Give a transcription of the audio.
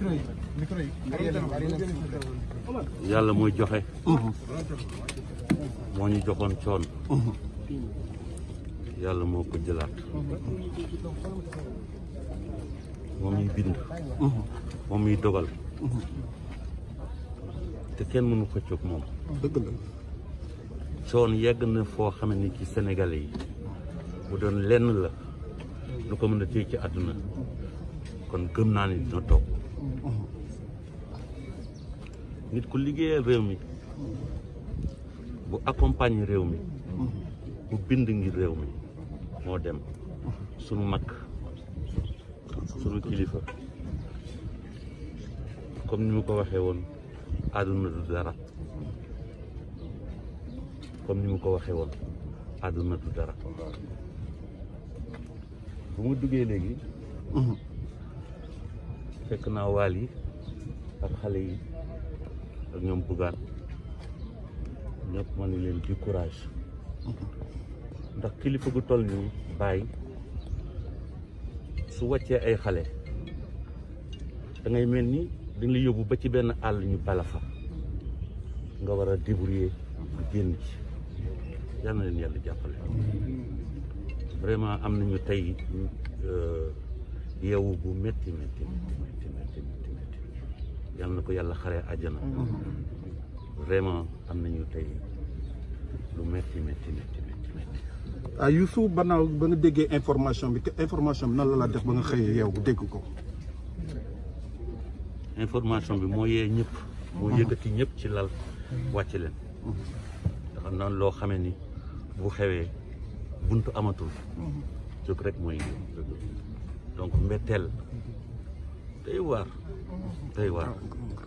yàlla mooy joxe moo ñu joxoon coon yàlla moo ko jëlaat moom muy bind moom muy dogal te kenn mënu ko coog moom dëgg la coon yegg na foo xam ne ci Sénégalais yi bu doon lenn la lu ko mën a téye ci àdduna kon gëm naa ni dina toog nit ku liggéeyal réew mi bu accompagne réew mi bu bind ngir réew mi moo dem sunu mag sunu kilifa comme ni mu ko waxee woon àdduna du dara comme ni mu ko waxee woon àdduna du dara bu mu duggee léegi fekk naa waal yi ak xale yi ak ñoom bugaan ñëpp ma ne leen di courage ndax kilifa gu toll nii bàyyi su wàccee ay xale da ngay mel ni dañ la yóbbu ba ci benn àll ñu bala fa nga war a débrouiller génn ci yal na leen yàlla jàppale vraiment am nañu tey yeewu bu métti métti métti métti métti métti yal na ko yàlla xaree àjjana vraiment am nañu tey lu métti métti métti métti métti ah Youssou banaaw ba nga déggee information bi information bi nan la la def ba nga xëyee yow dégg ko information bi moo yee ñëpp moo yëkkati ñëpp ci lal wàcc leen ndax am na loo xamee ni bu xewee buntu amatul jóg rek mooy donc mbetteel day waar day waar